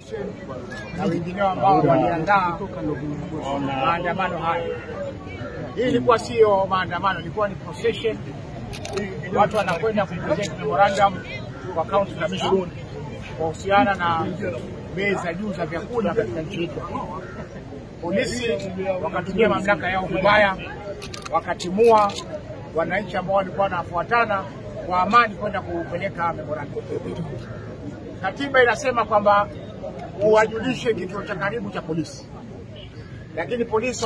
na wengineo ambao waliandaa maandamano haya. Hii ilikuwa sio maandamano, ilikuwa ni procession. Watu wanakwenda kupresent memorandum kwa county commission kuhusiana na bei za juu za vyakula katika nchi yetu. Polisi wakatumia mamlaka yao vibaya, wakatimua wananchi ambao walikuwa wanafuatana kwa amani kwenda kupeleka memorandum. Katiba inasema kwamba uwajulishe kituo cha karibu cha polisi, lakini polisi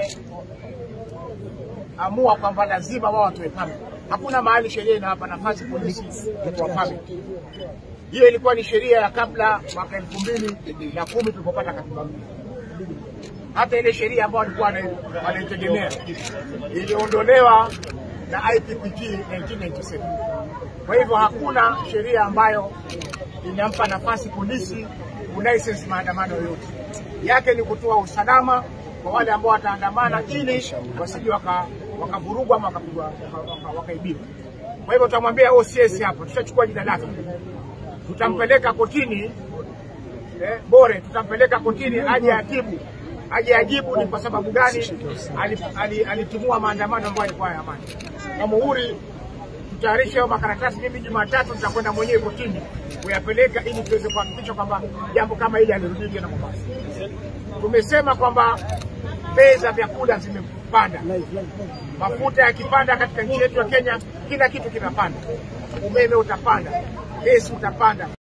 wameamua kwamba lazima wao watoe permit. Hakuna mahali sheria inawapa nafasi polisi kutoa permit. Hiyo ilikuwa ni sheria ya kabla mwaka elfu mbili na kumi tulipopata katiba mpya. Hata ile sheria ambayo walikuwa wanaitegemea iliondolewa na IPPG 1997. Kwa hivyo hakuna sheria ambayo inampa nafasi polisi kulicense maandamano yoyote. Yake ni kutoa usalama kwa wale ambao wataandamana ili wasije wakavurugwa ama wakapigwa wakaibiwa. Kwa hivyo tutamwambia OCS hapo, tushachukua jina lake, tutampeleka kotini eh, Bore, tutampeleka kotini aje atibu aje ajibu ni kwa sababu gani alitimua ali, ali maandamano ambayo yalikuwa ya amani. Na muhuri tutayarisha hayo makaratasi. Mimi Jumatatu nitakwenda mwenyewe kotini kuyapeleka ili tuweze kuhakikisha kwamba jambo kama hili halirudii tena Mombasa. Tumesema kwamba bei za vyakula zimepanda, mafuta yakipanda katika nchi yetu ya Kenya, kila kitu kinapanda, umeme utapanda, gesi utapanda.